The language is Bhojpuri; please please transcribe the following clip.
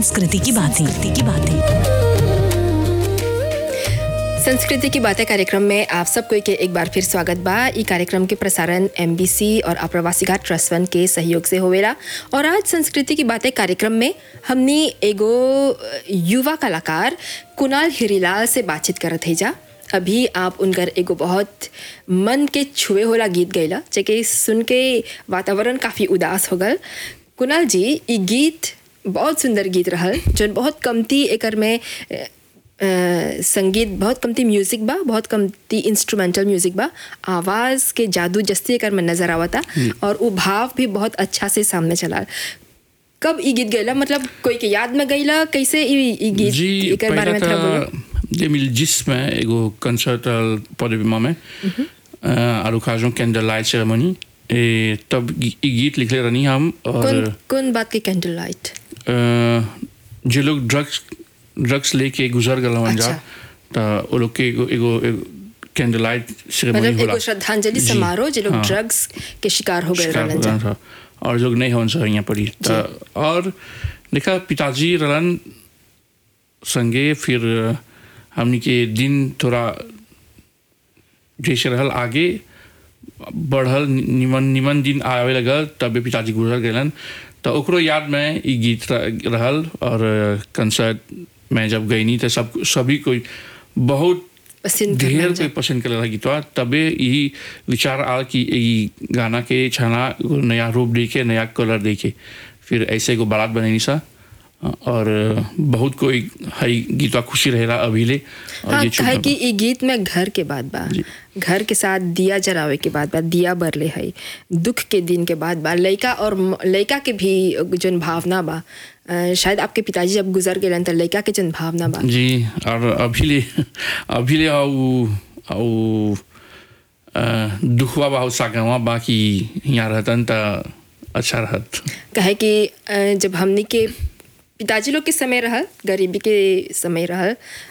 संस्कृति की बातें की बातें संस्कृति की बातें कार्यक्रम में आप सबको के एक बार फिर स्वागत बा ई कार्यक्रम के प्रसारण एमबीसी और आप्रवासी घाट ट्रस्ट फंड के सहयोग से होवेला और आज संस्कृति की बातें कार्यक्रम में हमने एगो युवा कलाकार कुणाल हिरीलाल से बातचीत करत है जा अभी आप उनकर एगो बहुत मन के छुए होला गीत गैला जेके सुन के वातावरण काफ़ी उदास हो गल कुणाल जी ई गीत बहुत सुंदर गीत रहल जौन बहुत कमती एकर में अ, अ, संगीत बहुत कमती म्यूजिक बा बहुत कमती इंस्ट्रूमेंटल म्यूजिक बा आवाज़ के जादू जस्ती एकर में नजर आवता और वो भाव भी बहुत अच्छा से सामने चला कब ई गीत गैला मतलब कोई के याद में गैला कैसे ई ई गीत जी एकर बारे में थोड़ा बोलो पहिला त 2010 में एगो कंसर्ट पौडेमा में आरु खाजों कैंडल लाइट सेरेमनी ए तब गी- ई गीत लिखले रहनी हम और कौन कौन बात के कैंडल लाइट अ, जे लोग ड्रग्स ड्रग्स लेके गुजर गल जा अच्छा। त वो लोग के एगो एगो कैंडल लाइट सेरेमनी मतलब होला एगो श्रद्धांजलि जी, समारोह जो लोग हाँ। ड्रग्स के शिकार हो गए शिकार रहलन हो जा गया था और लोग नहीं होन सर यहाँ पड़ी त और देखा पिताजी रहलन संगे फिर हमनी के दिन थोड़ा जैसे रहल आगे बढ़ल निमन निमन दिन आवे लगल तबे पिताजी गुजर गलन तो ओकरो याद में ई गीत र- रहल और कंसर्ट में जब गईनी तो सब सभी कोई बहुत पसंद ढेर करना कोई पसंद करे गीतवा तबे यही विचार आल कि ई गाना के छाना एगो नया रूप दे के नया कलर दे के फिर ऐसे एगो बारात बनैनी सा और बहुत कोई हई गीतवा खुशी रहेला अभिले और हाँ ये कहे चुप कि ई गीत में घर के बाद बा घर के साथ दिया जरावे के बाद बा दिया बरले है दुख के दिन के बाद बा लड़का और म- लड़का के भी जोन भावना बा अ, शायद आपके पिताजी जब गुजर गए तो लड़का के जोन भावना बा जी और अभिले अभिले आउ आउ अ, दुखवा बा सागवा बाकी यहाँ रहतन त अच्छा रहत कहे कि अ, जब हमनी के पिताजी लोग के समय रहल गरीबी के समय रहल